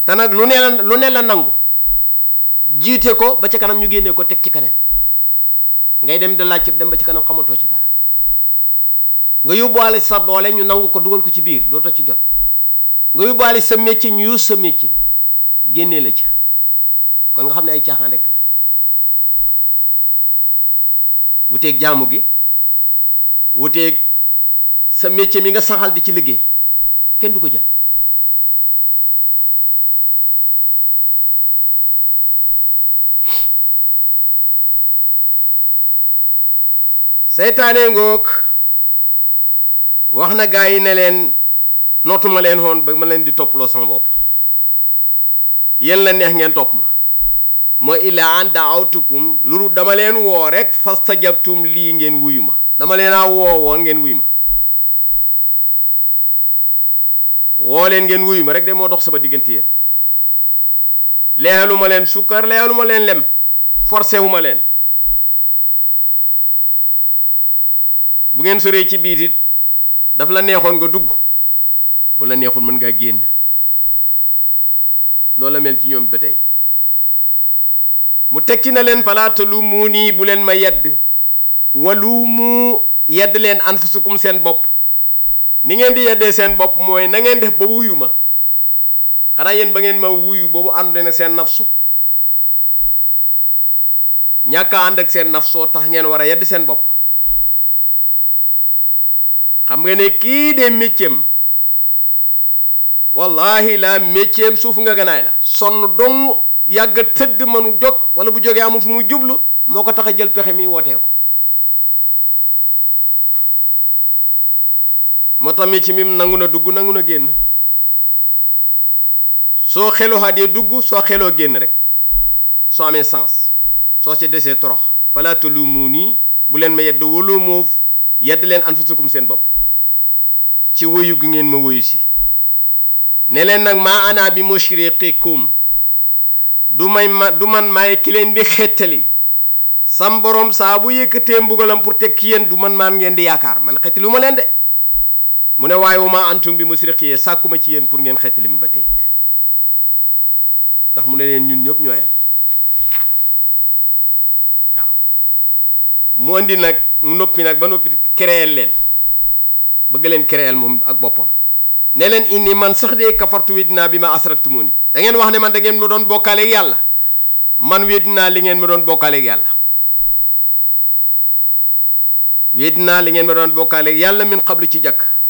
te nag lu ne la lu ne la nangu jiite ko ba ca kanam ñu génnee ko teg ci kaneen ngay dem da laaj dem ba ci kanam xamatoo ci dara nga yóbbuwaale sa doole ñu nangu ko dugal ko ci biir dootoo ci jot nga yóbbuwaale sa métier ñu use sa métier mi génnee la ca kon nga xam ne ay caaxaan rek la wuteeg jaamu gi wuteeg sa métier mi nga saxal di ci liggéey kenn du ko jël seytaane ngoog wax na gaa yi ne leen nootuma leen woon ba ma leen di topploo sama bopp yéen la neex ngeen topp ma mooy illaa an daawtukum luru dama leen woo rek fastajabtum lii ngeen wuyu ma dama leen a woo woon ngeen wuyu ma woo leen ngeen wuyu ma rek de moo dox sama diggante yéen leexalu ma leen sukkar leexalu ma leen lem forcé wu ma leen bu ngeen soree ci biit it daf la neexoon nga dugg bu la neexul mën ngaa génn noonu la mel ci ñoom ba tey mu tekki na leen falaata lu mu nii bu leen ma yedd walu mu yedd leen anfusukum seen bopp ni ngeen di yeddee seen bopp mooy na ngeen def ba wuyu ma xanaa yéen ba ngeen ma wuyu boobu ànd na seen nafsu ñàkk a ànd ak seen nafsoo tax ngeen war a yedd seen bopp xam nga ne kii de mécceem wallahi la mécceem suuf nga ganaay la sonn dong yàgg tëdd mënu jóg wala bu jógee amul fu muy jublu moo ko tax a jël pexe mi wootee ko moo tax mécce mi nangu na dugg nangu na génn soo xeloo xaadee dugg soo xeloo génn rek soo amee sens soo ci desee torox falaa talumuunii bu leen ma yedd wala moo yedd leen anfusukum seen bopp ci woyu gi ngeen ma woyu si ne leen nag maa ana bi mushriqikum du may ma du man maay ki leen di xettali sam borom saa bu yëkkatee mbugalam pour teg ki yéen du man maan ngeen di yaakaar man xettali ma leen de mu ne waaye wu ma antum bi musriqiyee sàkkuma ci yéen pour ngeen xettali mi ba tey it ndax mu ne leen ñun ñëpp ñoo yem waaw mu andi nag mu noppi nag ba noppi créer leen bëgg leen créer moom ak boppam ne leen indi man sax de kafartu weddinaa bi ma asraktumuni da ngeen wax ne man da ngeen ma doon bokkaaleeg yàlla man weddinaa li ngeen ma doon bokkaaleeg yàlla weddinaa li ngeen ma doon bokkaaleeg yàlla min xablu ci jàkk